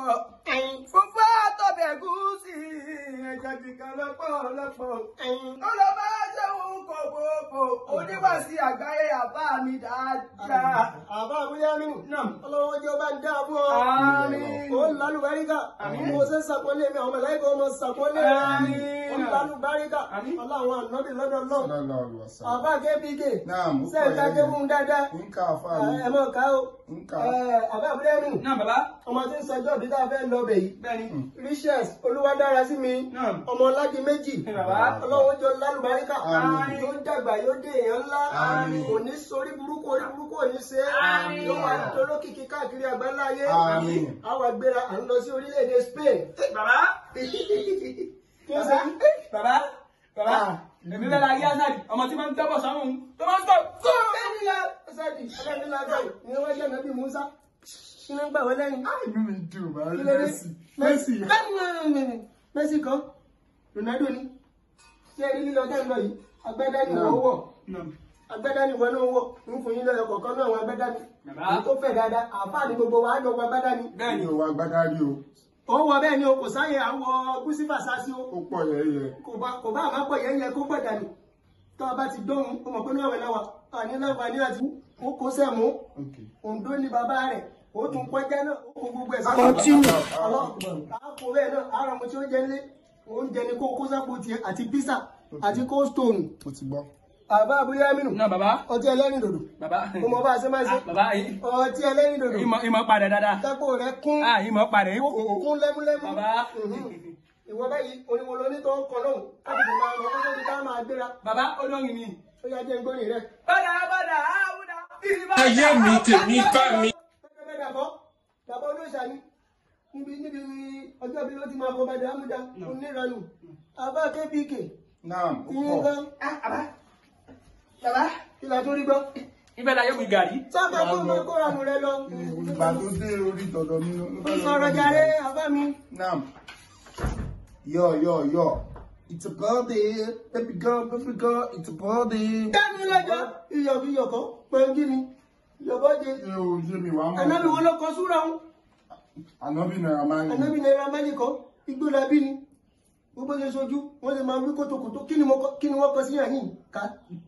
Fúnfún àtọ̀bẹ̀ gúúsì ẹja kíkan lọ́pọ̀lọpọ̀. Ó lọ bá ṣẹ́wọ̀n kòkòkò oníwàsí àgbáyé àbá mi dáadáa. àbá àbúyá mi Náà. ọlọ́wọ́ jẹ́ ọba ń dá fún ọ. Àmín. ó ń lálùbáríkà mo ṣe ń sàpọ́nlé mi àwọn mẹ̀láìkà ọmọ sàpọ́nlé Àmín. ó ń lálùbáríkà Àmín. ọlọ́wọ́ ànábì lọ́dọ̀ náà. sallallahu alaihi wasallam àbá kébíkè Naam, ó sẹ́yìn pọ̀ ká yẹn. ké fún un dáadáa. nka afaani ẹ mọ̀ ká o. nka Ẹ, àbá àbúyá mi Náà bàbá. ọmọ tí ń sọjọ́ bí tá a fẹ́ lọ bẹ̀ yìí. Bẹ́ẹ̀ni. Riches olúwadára sí mi Náà. ọmọ ọládì méjì Bàbá. ọlọ́wọ́ jọ lálùbáríkà Àmín. yóò dàgbà yóò dé èèyàn ńlá Àmín. kò ní sórí burúkú orí burúkú ò ní ṣe é Àmín. yóò wá dolókìkí káàkiri àgbáláyé Àmín. àwa gbéra à ń lọ sí orílẹ̀-èdè Spain. Bàbá. kí ó ṣe Bàbá. Bàbá. Èmi bẹ́ẹ̀ la yé Azadi. Ọmọ tí máa ń tẹ́bọ̀ sọ́run. Tó máa ń tọ́. bẹ́ẹ̀ni la ṣáàdì ọlọ́run lágbàá ni wọ́n jẹ́ nàbí Musa kí ló ń gbà wọ́n lẹ́yìn. inú mi dùn máa rí Kí ló dé? Messi Messi Messi Messi kan Ronaldo ni ṣé ẹ rí lílọ dẹ́ ń lọ yìí agbẹ́dá ni wọ́n wọ̀ agbẹ́dá ni wọ́n náà wọ̀ ń fún yín lọ́yọ̀ kọ̀ọ̀kan náà àwọn agbẹ́dá ni Bàbá. èyí tó fẹ̀ dáadáa àáfàá ni gbogbo wa á jọ wọ agbẹ́dá ni. Bẹ́ẹ̀ni. mi ò wá gbádá rí o ó wọ bẹ́ẹ̀ ni o kò sáyè àwọ̀ gúúsì fàṣásí o ó pọ̀ yẹ́yẹ́ kò bá kò bá àmọ́ pọ̀ yẹ́yẹ́ kó pọ̀ dànù tó a bá ti dóhun ó mọ̀ pé ní ọ̀wẹ̀ náà wà àní láǹfààní àti ó kó sẹ́mu ok òǹdó ni bàbá rẹ̀ ó tún kọjá náà ó kó gbogbo ẹ̀ sí. Continue. ọlọ́ọ̀gbọ̀n àpò bẹ́ẹ̀ náà ara mo tí ó jẹ nílé oúnjẹ ni kó kó sápò tiẹ̀ àti písà àti kó stone mo ti gbọ́ àbá abúlé aminu Náà bàbá. ọtí ẹlẹ́rìn dòdò Bàbá. mo mọ bá a ṣe máa ṣe Ah, Bàbá yìí. ọtí ẹlẹ́rìn dòdò Ìmọ̀ ìmọ̀ padà dáadáa. tápò rẹ̀ kún Ah, ìmọ̀ padà. ó kún lẹ́múlẹ́mú Bàbá. Mhm. ìwọ báyìí oníwo lóní tó ń kọ lóhùn láti fi máa lọ kókó ti ká máa gbéra Bàbá olórin mi. ó yá jẹ́ ngbóni rẹ̀. Bọ́dà bọ́dà áwùdà. ayé mi tèmi bá mi. pẹ́pẹ́ dàbọ̀ dàbọ̀ olóòṣà ni níbi níbi ọjọ́ bí ló ti máa kọ bàdà ámúdá onírànù àbá kbk naam ó ìyẹn pọ̀ gan Bàbá. Bàbá. kí la tó rí gbọ́. Ibẹ̀ la yóò wí gàrí. sábà kó máa kóranù rẹ lọ. ìgbà tó dé orí tọ̀dọ̀ mi ló ó sọ̀rọ̀ jàre àbá mi. naam yo yo yo it's a birthday baby girl baby girl it's a birthday. dẹ́nu lẹ́jọ́ iyọ̀ bí iyọ̀ kan pẹ̀lú ni yọ̀bọ̀ jẹ. ṣé o yé mi wàá mọ̀ ànábì wo ló kọ súra ń. ànábì náírà máa ń ànábì náírà májì kan igbó la bí ni gbogbo ṣe sojú wọ́n lè máa wí kótókótó kí ni mo kọ- kí ni wọ́n kọ sí yàn yìí ká.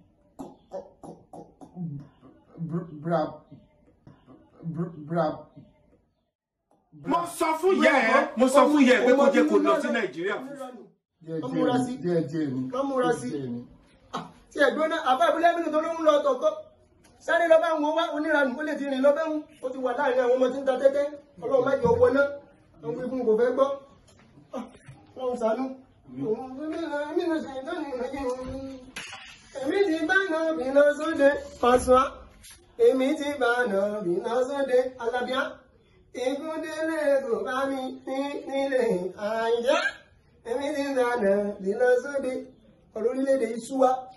bra bra mo sọ fún yẹ ẹ mo sọ fún yẹ ẹ pé kó jẹ kó lọ sí nàìjíríà. díẹ̀ Wọ́n múra sí. díẹ̀ díẹ̀ ni Wọ́n múra sí. díẹ̀ ni. tí ẹ̀gbọ́n náà àbá ìbílẹ̀ mi tó ló ń lọ tọ̀kọ́ sáré lọ bá wọn wá oníranù ó lè ti rìn lọ bẹ́ẹ̀ ń ó ti wà láàrin àwọn ọmọ tí ń ta tẹ́tẹ́ ọlọ́run má jẹ́ owó náà àwọn ọmọ ikú kò fẹ́ gbọ́ Ah, ọlọ́run ṣàánú. èmi ti bá náà bí lọ sóde Pasuma èmi ti bá náà bí lọ sóde alábíà ìkúndélé kò bá mi ní nílé àyíjá èmi ti bá náà bí lọ sóde ọ̀rọ̀ orílẹ̀-èdè yìí sú wa